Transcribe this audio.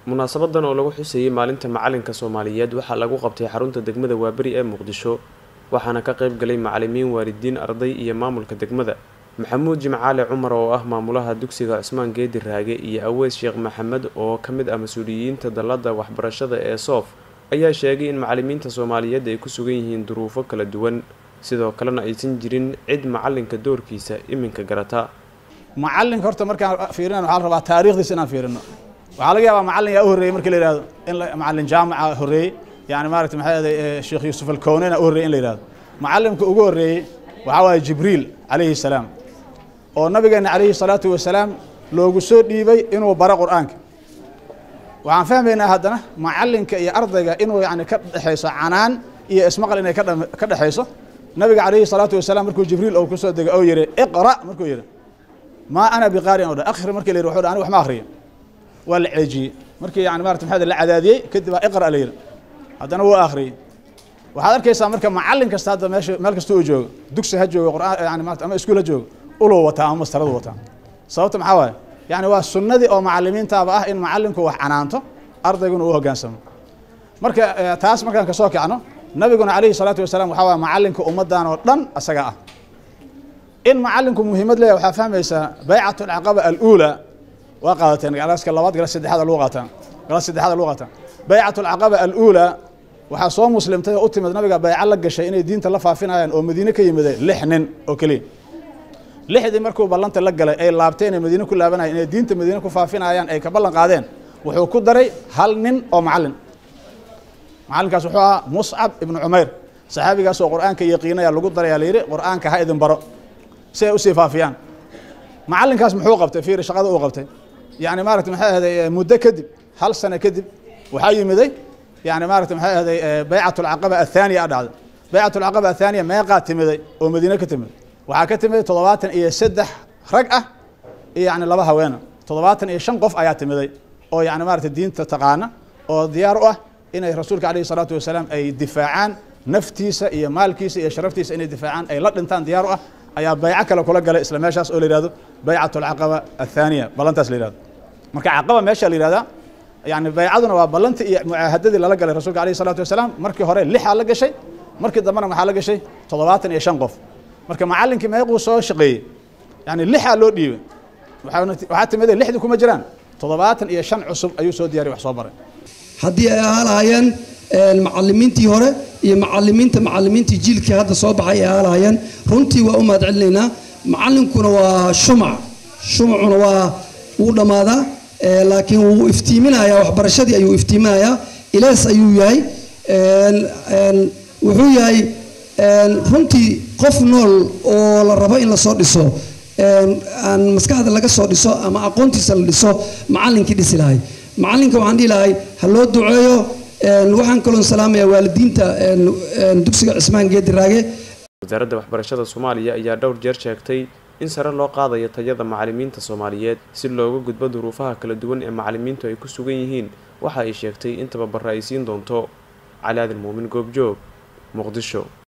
munaasabadan oo lagu xuseeyey maalinta macalinka soomaaliyeed waxaa lagu qabtay xarunta degmada waaberi ee muqdisho waxaana ka qayb galay macalimiin waalidiin arday iyo maamulka degmada maxamuud jimcaale cumar oo ah maamulaha dugsiga cusmaan geedi raage iyo aweys sheekh maxamed oo ka mid ah mas-uuliyiinta dallada waxbarashada ee soof ayaa sheegay in macalimiinta soomaaliyeed ay ku sugan yihiin duruufo kala duwan sidoo kalena aysan jirin cid macalinka doorkiisa iminka garata macalinka horta markaan fiirinan waxaa la rabaa taarikhdiisa inaan fiirino waxaa laga yaabaa macalin yaa u horreeyey markii la yihahdo in macalin jaamica horreeyey yani maarata maxay ahday sheekh yuusuf alkownena u horreyey in la yihahdo macalimka ugu horreeyey waxaa waaye jibriil calayhi salaam oo nabigeena calayhi salaatu wasalaam loogu soo dhiibay inuu baro qur-aanka waxaan fahmaynaa haddana macalinka iyo ardayga inuu yani ka dhexayso canaan iyo ismaqal inay ka dhexayso nabiga calayhi salaatu wasalaam markuu jibriil ou kusoo degay oo yihi iqra markuu yihi maa ana biqaariin o dha akhri markii la yidhi wuxuu dha aniga wax ma akhriyo waa la ceejiyey markii yani marata maxaa la cadaadiyey kadib baa iqra la yidhi haddana wuu akhriyey waxaad arkaysaa marka macalin kasta hadda meesha meel kasta uu joogo dugsi ha joogo qur'aan yani maarata ama iskuul ha joogo uluu wataa ama mastaradu wataa sababta maxaa waaye yani waa sunnadii oo macalimiintaaba ah in macalinku wax canaanto ardayguna uu hoggaansamo marka taas markaan kasoo kacno nabiguna calayhi salaatu wasalaam waxaa waye macalinka ummaddan oo dhan asaga ah in macalinku muhiimad leeyahy waxaa fahmaysaa baycat alcaqaba aluulaa waa qaadateen galaaska labaad galas saddexaad lagu qaataa galas saddexaad lagu qaataa baycat alcaqaba aluulaa waxaa soo muslimtay oo u timid nabiga bayco la gashay inay diinta la faafinayaan oo madiine ka yimida lix nin oo keliya lixdii markuu ballanta la galay ay laabteen ee madiine ku laabanayeen inay diinta madiine ku faafinayaan ay ka ballan qaadeen wuxuu ku daray hal nin oo macalin macalinkaas wuxuu ahaa muscab ibnu cumayr saxaabigaas oo qur-aanka yaqiinaya lagu daraya layidhi qur-aanka ha idin baro si ay usii faafiyaan macalinkaas muxuu qabtay fiiri shaqada uu qabtay yani maarata maxay ahday muddo kadib hal sano kadib waxaa yimiday yani maarata maxay ahday baycat alcaqaba athaaniya a dhacday baycat alcaqaba athaaniya meeqaa timiday oo madiine ka timiday waxaa ka timiday toddobaatan iyo saddex rag ah iyo yani laba haweena toddobaatan iyo shan qof ayaa timiday oo yani maarata diinta taqaana oo diyaar u ah inay rasuulka alayhi salaatu wasalaam ay difaacaan naftiisa iyo maalkiisa iyo sharaftiisa inay difaacaan ay la dhintaan diyaar u ah ayaa bayco kale kula galay isla meeshaas oo la yihahdo baycat alcaqaba athaaniya ballantaas la yihahdo marka caqaba meesha la yihahdaa yani baycaduna waa ballantii iyo mucaahadadii lala galay rasulka alayhi salaatu wasalaam markii hore lixaa la gashay markii dambena maxaa la gashay toddobaatan iyo shan qof marka macalinkii meequu soo shaqeeyey yani lixaa loo dhiibay waxaa timida lixdii kuma jiraan toddobaatan iyo shan cusub ayuu soo diyariy wax soo baray haddii ay ahaalaayeen macalimiintii hore iyo macalimiinta macalimiintii jiilkii hadda soo baxay ay ahaalaayeen runtii waa u mahad celinaynaa macalinkuna waa shumac shumacuna waa wuu dhammaadaa laakiin wuu iftiiminayaa waxbarashadii ayuu iftiiminayaa ilaas ayuu yahay wuxuu yahay runtii qof nool oo la rabo in lasoo dhiso aan maskaxda laga soo dhiso ama aqoontiisa la dhiso macalinkii dhisi lahay macalinka waxaan dhihi lahay ha loo duceeyo waxaan kaloon salaamayaa waalidiinta dugsiga cismaan geedi raage wasaaradda waxbarashada soomaaliya ayaa dhowr jeer sheegtay in sare loo qaadayo tayada macalimiinta soomaaliyeed si looga gudbo duruufaha kala duwan ee macalimiintu ay ku sugan yihiin waxa ay sheegtay in tababara ay siin doonto cali aadil muumin goobjoog muqdisho